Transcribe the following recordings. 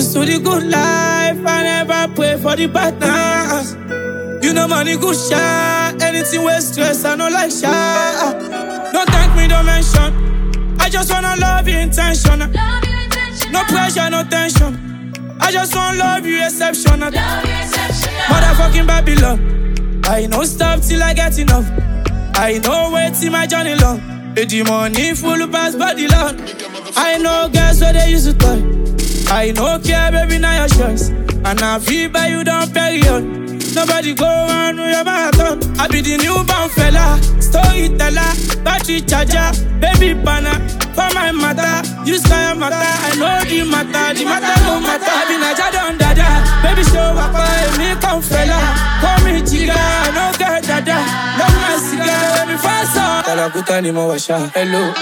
used to the good life, I never pray for the bad times. You know money good shot, anything with stress, I no like shot. Don't thank me, don't mention. I just wanna love you intentional. Love you intentional. No pressure, no tension. I just wanna love you exceptional. Love you exceptional. Motherfucking Babylon. I no stop till I get enough. I know wait till my journey long. Eh, The money full pass body long. I know girls where they used to toy. I no care, baby, now your choice. And I feel by you down period. Nobody go on with your marathon. I be the newborn fella, storyteller, battery charger, baby banner. For my matter, you sky matter. I know the matter, the matter no matter. I be Naja don dada, baby show up, me come fella. Call me chica, no get dada. Love my cigar, baby fast on. Talakuta ni mo washa, hello.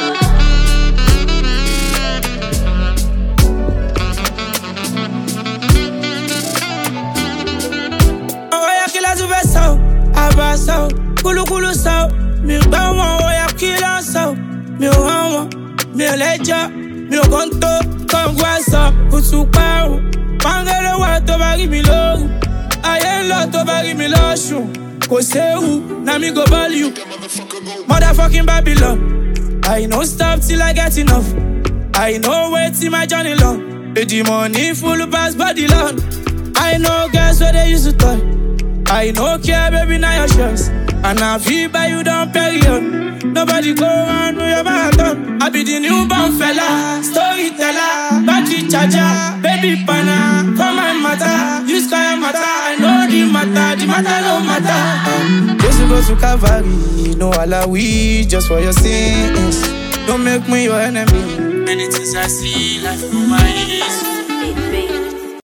Ọ̀rọ̀ yẹ kí lásù fẹ́ sọ, àbá sọ, kúlúkúlú sọ, mi gbọ́ wọn, ọ̀rọ̀ yẹ kí lọ́ sọ, mi ò hàn wọn, mi ò lẹ́jọ́, mi ò kàn tó, kọ̀ǹgù àṣọ, kùtù parun, pàǹgẹ́lẹ́ wà tó bá rí mi lóru, ayé ń lọ tó bá rí mi lọ́sùn, kò séwu, na mi go ball you, motherfucking Babylon, I no stop till I get enough, I no wait till my journey long, Eh, the money full pass body long. I know girls where they used to toy. I no care, baby, now your choice. And I feel by you down period. Nobody go on with your marathon. I be the newborn fella, storyteller, battery charger, baby banner. For my matter, you sky matter. I know the matter, the matter no matter. Um, just go to Calvary, no alawi, just for your sins. Don't make me your enemy. Many things I see, life through my eyes. Hey, baby.